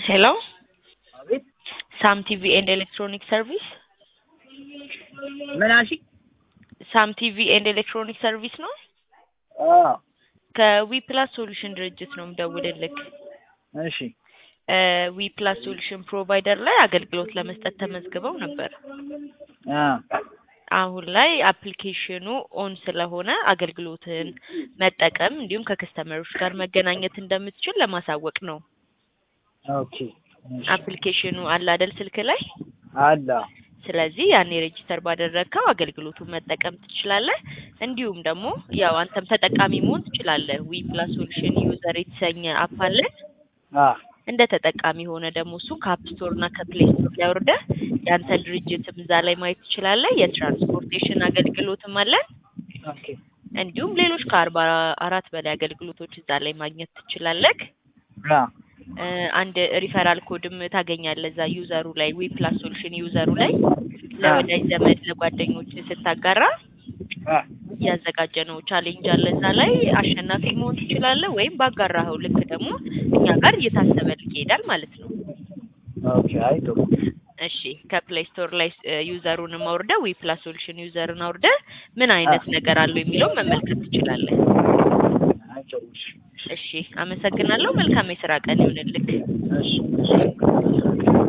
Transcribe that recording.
ሄሎ አቤት ሳም ቲቪ ኤንድ ኤሌክትሮኒክ ሰርቪስ ምን አልሽኝ? ሳም ቲቪ ኤንድ ኤሌክትሮኒክ ሰርቪስ ነው። አዎ ከዊ ፕላስ ሶሉሽን ድርጅት ነው የምደውልልክ። እሺ ዊ ፕላስ ሶሉሽን ፕሮቫይደር ላይ አገልግሎት ለመስጠት ተመዝግበው ነበር። አ አሁን ላይ አፕሊኬሽኑ ኦን ስለሆነ አገልግሎትን መጠቀም እንዲሁም ከከስተመሮች ጋር መገናኘት እንደምትችል ለማሳወቅ ነው። ኦኬ እሺ። አፕሊኬሽኑ አለ አይደል ስልክ ላይ። አለ ስለዚህ ያኔ ሬጂስተር ባደረግከው አገልግሎቱን መጠቀም ትችላለህ። እንዲሁም ደግሞ ያው አንተም ተጠቃሚ መሆን ትችላለህ። ዊ ፕላስ ሶሉሽን ዩዘር የተሰኘ አፕ አለን። አ እንደ ተጠቃሚ ሆነ ደግሞ እሱ ከአፕ ስቶር እና ከፕሌይ ስቶር ላይ አውርደህ ያንተን ድርጅትም እዛ ላይ ማየት ትችላለህ። የትራንስፖርቴሽን አገልግሎትም አለን። ኦኬ እንዲሁም ሌሎች ከአርባ አራት በላይ አገልግሎቶች እዛ ላይ ማግኘት ትችላለህ። አ እ አንድ ሪፈራል ኮድም ታገኛለህ እዛ ዩዘሩ ላይ ዊ ፕላስ ሶሉሽን ዩዘሩ ላይ ለወዳጅ ዘመድ ለጓደኞች ስታጋራ አ ያዘጋጀነው ቻሌንጅ አለ እዛ ላይ አሸናፊ መሆን ትችላለህ። ወይም ባጋራኸው ልክ ደግሞ እኛ ጋር እየታሰበልህ ይሄዳል ማለት ነው። ኦኬ አይ ጥሩ እሺ ከፕሌይ ስቶር ላይ እ ዩዘሩንም አውርደህ ዊ ፕላስ ሶሉሽን ዩዘርን አውርደህ ምን አይነት ነገር አለው የሚለውን መመልከት ትችላለህ። አይ ጥሩ እሺ እሺ አመሰግናለሁ። መልካም የስራ ቀን ይሁንልክ። እሺ እሺ